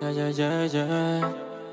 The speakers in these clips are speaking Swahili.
Yeah, yeah, yeah, yeah.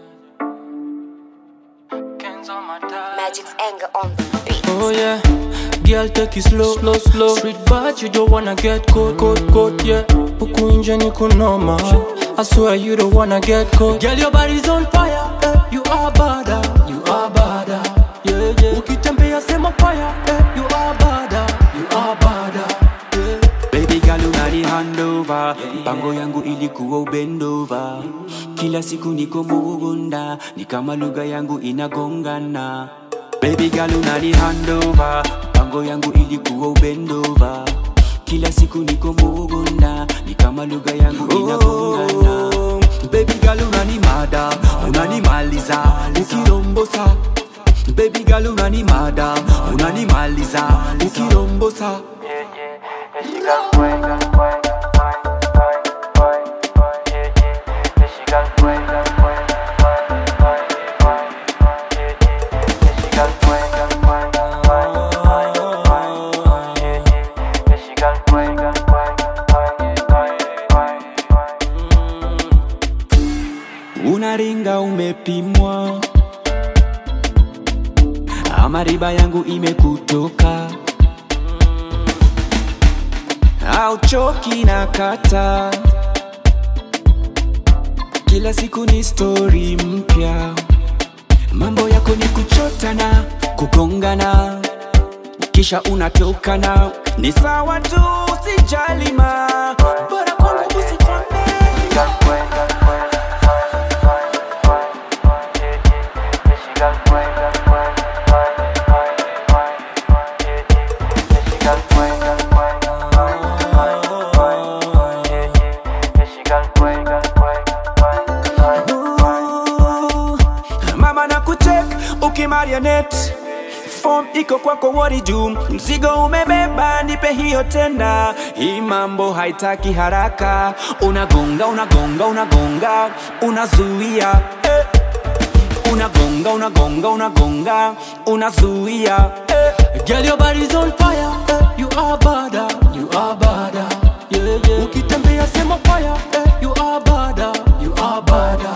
Magic's anger on the beat. Oh yeah, girl take it slow, slow, slow. Street bad, you don't wanna get caught, caught, caught, yeah. Huku nje ni kunoma. I swear you don't wanna get caught. Girl, your body's on fire, eh. You are bada, you are bada, yeah, yeah. Ukitembea sema fire, eh. You are bada, you are bada, yeah. Baby girl unani handover mpango yangu ilikuwa ubendova kila siku niko mugunда ni kama lugha yangu inagongana Baby girl unani handover mpango yangu ilikuwa ubendova kila siku niko mugunda ni kama lugha yangu inagongana Baby girl unani mada unanimaliza ukirombosa Baby girl unani mada unanimaliza ukirombosa unaringa umepimwa ama riba yangu imekutoka au choki na kata kila siku ni stori mpya mambo yako ni kuchotana kugongana kisha unatokana ni sawa tu sijalima bora kwangu usichome mama na kuchek ukimarionet fom iko kwako wori juu mzigo umebeba nipe hiyo tena hii mambo haitaki haraka unagonga unagonga unagonga unazuia eh. unagonga unagonga unagonga unazuia eh. Girl, your body's on fire, eh. You are bada, you are bada, yeah, yeah. Ukitembea sema fire, eh. You are bada, you are bada,